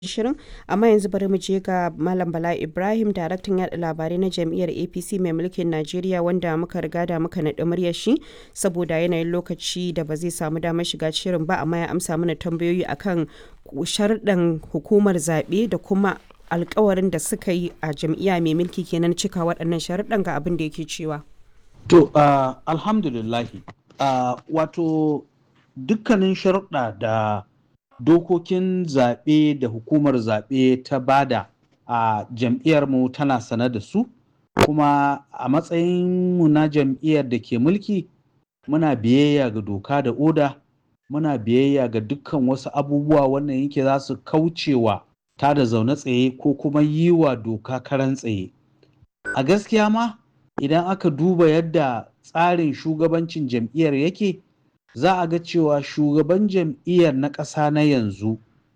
shirin amma yanzu bari mu je ga malam bala ibrahim daraktan yada labarai na jam'iyyar apc mai mulkin najeriya wanda muka riga da muka naɗi muryar shi saboda yanayin lokaci da ba zai samu damar shiga shirin ba amma ya amsa mana tambayoyi akan sharɗan hukumar zaɓe da kuma alkawarin da suka yi a jam'iyya mai mulki kenan cika waɗannan sharuɗan ga abin da yake cewa to uh, alhamdulillahi uh, wato dukkanin sharuɗa da dokokin zaɓe da hukumar zaɓe ta bada a jam'iyyarmu tana sane da su kuma a matsayinmu na jam'iyyar da ke mulki muna biyayya ga doka da oda muna biyayya ga dukkan wasu abubuwa wannan yake za su kaucewa ta da zaune tsaye ko kuma yi wa doka karan tsaye a gaskiya ma idan aka duba yadda tsarin shugabancin jam'iyyar yake za a ga cewa shugaban jam'iyyar na ƙasa na yanzu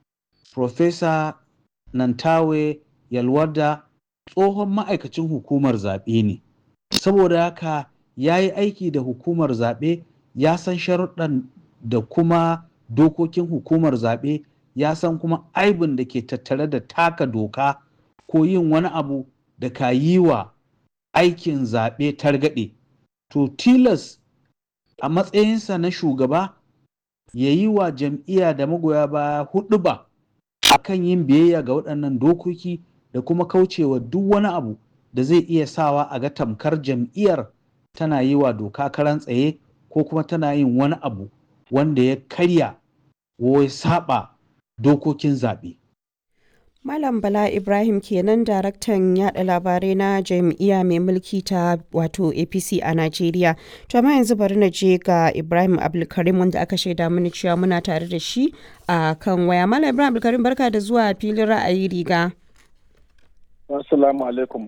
Profesa Nantawe Yalwada tsohon ma'aikacin hukumar zaɓe ne. Saboda haka ya yi aiki da hukumar zaɓe ya san sharuɗan da kuma dokokin hukumar zaɓe ya san kuma aibin da ke tattare da taka doka ko yin wani abu da ka yi wa aikin zaɓe targaɗe. To tilas a matsayinsa na shugaba ya yi wa jam'iyya da magoya baya hudu ba a kan yin biyayya ga waɗannan dokoki da kuma kaucewa duk wani abu da zai iya sawa a ga tamkar jam'iyyar tana yi wa doka karan tsaye ko kuma tana yin wani abu wanda ya karya ko ya saba dokokin zaɓe. Malam Bala Ibrahim kenan daraktan yada labarai na jam'iyya mai mulki ta wato APC a Najeriya. To amma yanzu bari na je ga Ibrahim Abdulkarim wanda aka shaida mini cewa muna tare da shi a kan waya. Malam Ibrahim Abdulkarim barka da zuwa filin ra'ayi riga. Assalamu alaikum.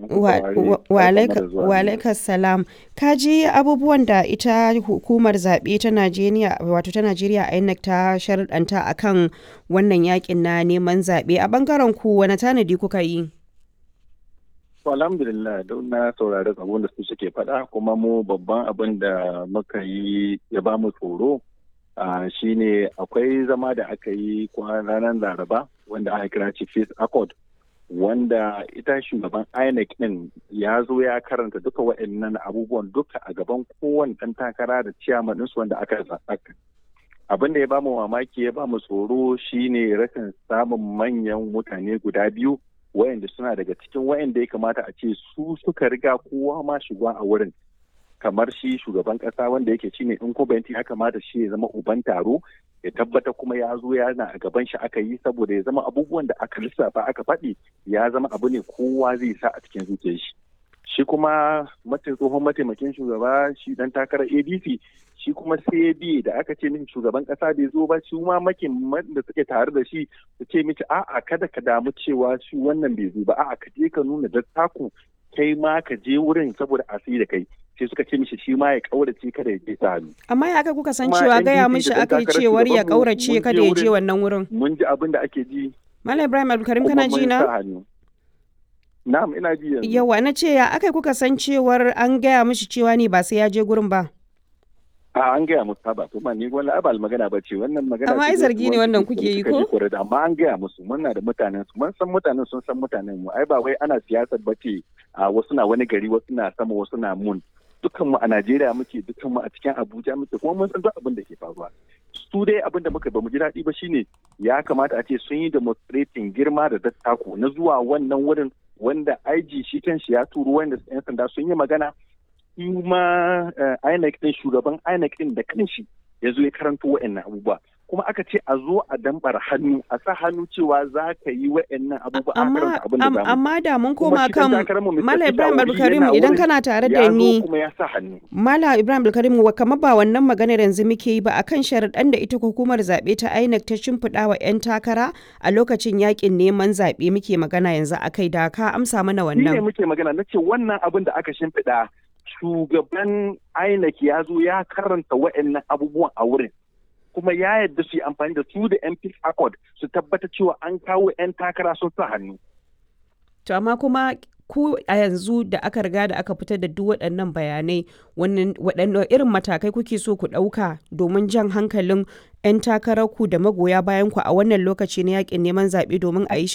Wa alaikas salam. Ka ji abubuwan da ita hukumar zaɓe ta Najeriya wato ta Najeriya INEC ta sharɗanta akan wannan yakin na neman zaɓe a bangaren ku wani tanadi kuka yi? alhamdulillah don na saurari abin da su suke faɗa kuma mu babban abin da muka yi ya ba mu tsoro shine akwai zama da aka yi ranar laraba wanda aka kira chief accord wanda ita shugaban INEC din ya zo ya karanta duka waɗannan abubuwan duka a gaban kowane ɗan takara da ciyaman ɗinsu wanda aka zaɓa. Abin da ya bamu mamaki ya bamu tsoro shine rashin samun manyan mutane guda biyu wayanda suna daga cikin wayanda ya kamata a ce su suka riga kowa ma shiga a wurin kamar shi shugaban kasa wanda yake shine in ko ya kamata shi ya zama uban taro ya tabbata kuma ya zo yana a gaban shi aka yi saboda ya zama abubuwan da aka lissafa aka faɗi ya zama abu ne kowa zai sa a cikin zuciyar shi shi kuma tsohon mataimakin shugaba shi dan takarar adc shi kuma sai da aka ce min shugaban kasa bai zo ba shi ma makin da suke tare da shi su ce miki a'a kada ka damu cewa shi wannan bai zo ba a'a ka je ka nuna dattaku kai ma ka je wurin saboda a da kai sai suka ce mishi shi ma ya kaurace kada ya je ta hannu. Amma ya aka kuka san cewa gaya mishi aka yi cewar ya kaurace kada ya je wannan wurin. Mun ji abin da ake ji. Malam Ibrahim Abdulkarim kana ji na? Na'am ina ji yanzu. Yawa na ce ya aka kuka san cewar an gaya mishi cewa ne ba sai ya je gurin ba. a an gaya musu ba to ni wani abal magana ba ce wannan magana amma ai zargi ne wannan kuke yi ko amma an gaya musu muna da mutanen su mun san mutanen sun san mutanen mu ai ba wai ana siyasar ba ce a wasu na wani gari wasu na sama wasu na mun dukkan mu a Najeriya muke dukkan mu a cikin Abuja muke kuma mun san duk abin da ke faruwa su dai abin da muka ba mu ji daɗi ba shine ya kamata a ce sun yi demonstrating girma da dattako na zuwa wannan wurin wanda IG shi kan shi ya turo wanda 'yan sanda sun yi magana kuma INEC din shugaban INEC din da kanshi ya zo ya karanto wa'annan abubuwa kuma aka ce a zo a dambar hannu a sa hannu cewa za ka yi wa'annan abubuwa a karanta abin da zamu amma da mun koma kan Mala Ibrahim Abdulkarim idan kana tare da ni Mala Ibrahim Abdulkarim kamar ba wannan maganar yanzu muke yi ba akan sharaɗan da ita hukumar zaɓe ta INEC ta shimfiɗa wa 'yan takara a lokacin yakin neman zaɓe muke magana yanzu akai da ka amsa mana wannan. Ni ne muke magana na ce wannan abin da aka shimfiɗa shugaban INEC ya zo ya karanta wa'annan abubuwan a wurin kuma ya yadda su yi amfani da su da MP Accord su tabbata cewa an kawo 'yan takara sun sa hannu. To amma kuma ku a yanzu da aka riga da aka fitar da duk waɗannan bayanai waɗanne irin matakai kuke so ku ɗauka domin jan hankalin 'yan takararku da magoya bayan ku a wannan lokaci na yakin neman zaɓe domin a yi